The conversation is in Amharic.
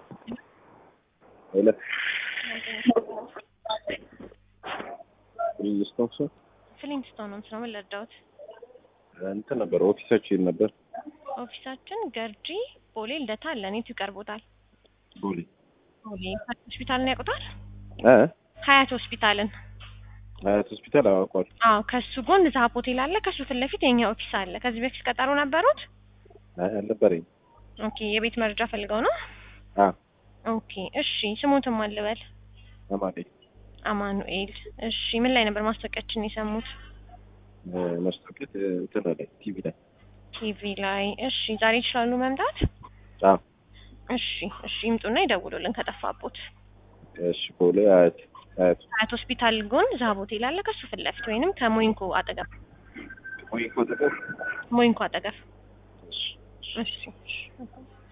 Öyle. ብሪጅስቶን ሰው ፍሊንስቶን ነው ስራ ምን ልርዳዎት? እንትን ነበር ኦፊሳችን ነበር ኦፊሳችን ገርጂ ቦሌ ልደታ አለን። የቱ ይቀርቦታል? ቦሌ ቦሌ ሀያት ሆስፒታልን ያውቁታል? እ ሀያት ሆስፒታልን። ሀያት ሆስፒታል አዋቋል። አዎ ከሱ ጎን ዛሀብ ሆቴል አለ። ከሱ ፊት ለፊት የኛ ኦፊስ አለ። ከዚህ በፊት ቀጠሮ ነበሩት? አልነበረኝ። ኦኬ የቤት መረጃ ፈልገው ነው? አ ኦኬ እሺ ስሙትም አልበል አማዴ አማኑኤል። እሺ ምን ላይ ነበር ማስታወቂያችን የሰሙት? ማስታወቂያ እንትን ላይ ቲቪ ላይ ቲቪ ላይ። እሺ ዛሬ ይችላሉ መምጣት? አ እሺ እሺ ይምጡና ይደውሉልን ከጠፋቦት። እሺ ቦሌ ሀያት ሀያት ሀያት ሆስፒታል ጎን ዛሀብ ሆቴል አለ። ከሱ ፊት ለፊት ወይንም ከሞይንኮ አጠገብ ወይ ኮተቆ ሞይንኮ አጠገብ። እሺ እሺ እሺ